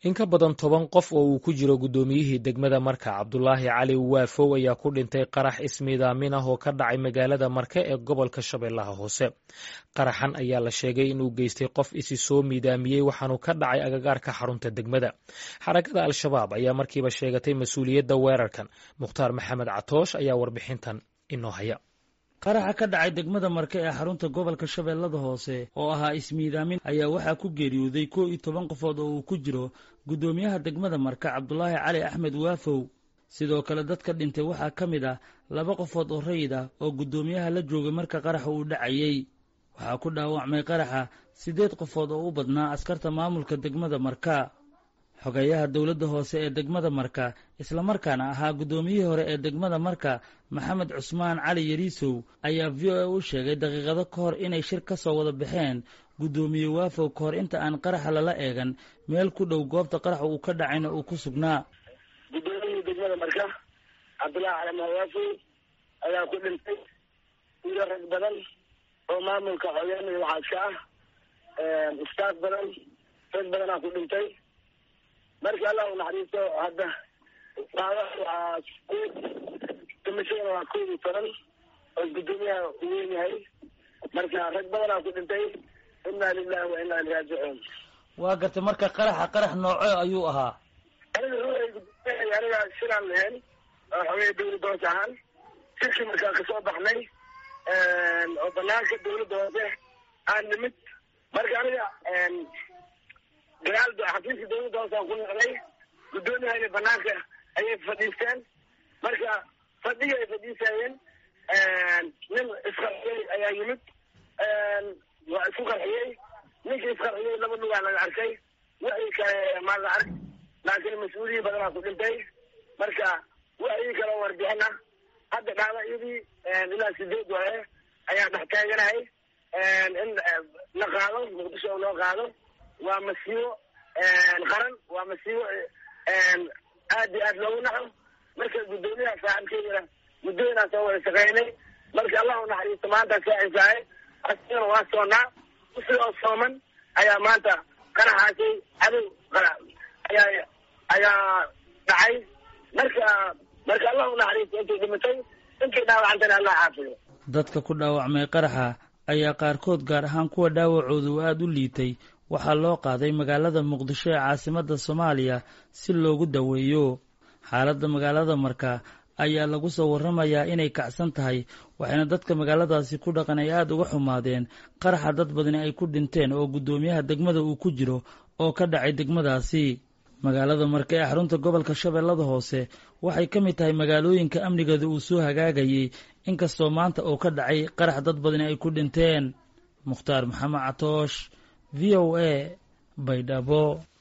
in ka badan toban qof oo uu ku jiro guddoomiyihii degmada marka cabdulaahi cali waafow ayaa ku dhintay qarax ismiidaamin ah oo ka dhacay magaalada marke ee gobolka shabeellaha hoose qaraxan ayaa la sheegay inuu geystay qof isi soo miidaamiyey waxaanu ka dhacay agagaarka xarunta degmada xarakada al-shabaab ayaa markiiba sheegatay mas-uuliyadda weerarkan mukhtaar maxamed catoosh ayaa warbixintan inoo haya qaraxa ka dhacay degmada marke ee xarunta gobolka shabeellada hoose oo ahaa ismiidaamin ayaa waxaa ku geeriyooday kow iyo toban qofood oo uu ku jiro guddoomiyaha degmada marka cabdulaahi cali axmed waafow sidoo kale dadka dhintay waxaa ka mid ah laba qofood oo rayid ah oo guddoomiyaha la joogay marka qaraxa uu dhacayey waxaa ku dhaawacmay qaraxa siddeed qofood oo u badnaa askarta maamulka degmada marka xogeeyaha dowladda hoose ee degmada marka islamarkaana ahaa guddoomiyihii hore ee degmada marka maxamed cusmaan cali yariisow ayaa v o a u sheegay daqiiqado ka hor inay shir ka soo wada baxeen guddoomiye waafow ka hor inta aan qaraxa lala eegan meel ku dhow goobta qaraxa uu ka dhacayna uu ku sugnaa guddoomiyihii degmada marka cabdullaahi cali mahawaafow ayaa ku dhintay iyo rag badan oo maamulka xogeena iyo waxaas ka ah istaaf badan rag badanaa ku dhintay marka allah u naxariisto hadda dhaawac waa dhimashadana waa kow iyo toban oo guddoomiyaha u weyn yahay marka rag badanaa ku dhintay inaa lilahi wa inaa iliraajicuun waa gartay marka qaraxa qarax nooco ayuu ahaa aniga ruuay gudoomiyaha aniga shiraan lahayn oo xogey dawladda hoose ahaan shirkii markaa kasoo baxnay oo banaanka dawladda hoose aan nimid marka aniga dagaal xafiiska dawladda hoose aan ku noqday guddoomiyahayna banaanka ayay fadhiisteen marka fadhiga ay fadhiisayeen nin isqarxiyey ayaa yimid waa isku qarxiyey ninkii isqarxiyey laba lugaa laga arkay wixii kale maa la ark laakiin mas-uuliyi badanaa ku dhintay marka wixii kale warbixina hadda dhaawacyadii ilaa sideed waaye ayaa dhex taaganahay in la qaado muqdisho oo loo qaado waa masiibo qaran waa masiibo aad iyo aad loogu naxo marka guddoomiyaha saaxibkeydana muddooyinaa soo wada shaqeynay marka allah u naxariisto maanta saacisahay asigana waa soonaa usigoo sooman ayaa maanta qaraxaasay cadow ayaa ayaa dhacay marka marka allah u naxariisto intay dhimatay intay dhaawacantana allah caafiyo dadka ku dhaawacmay qaraxa ayaa qaarkood gaar ahaan kuwa dhaawacooda uu aada u liitay waxaa loo qaaday magaalada muqdisho ee caasimadda soomaaliya si loogu daweeyo xaaladda magaalada marka ayaa lagu soo warramayaa inay kacsan tahay waxayna dadka magaaladaasi ku dhaqan ay aada uga xumaadeen qaraxa dad badani ay ku dhinteen oo guddoomiyaha degmada uu ku jiro oo ka dhacay degmadaasi magaalada marka ee xarunta gobolka shabeellada hoose waxay ka mid tahay magaalooyinka amnigeeda uu soo hagaagayey inkastoo maanta uu ka dhacay qarax dad badani ay ku dhinteen mukhtaar maxamed catoosh v o a baydhabo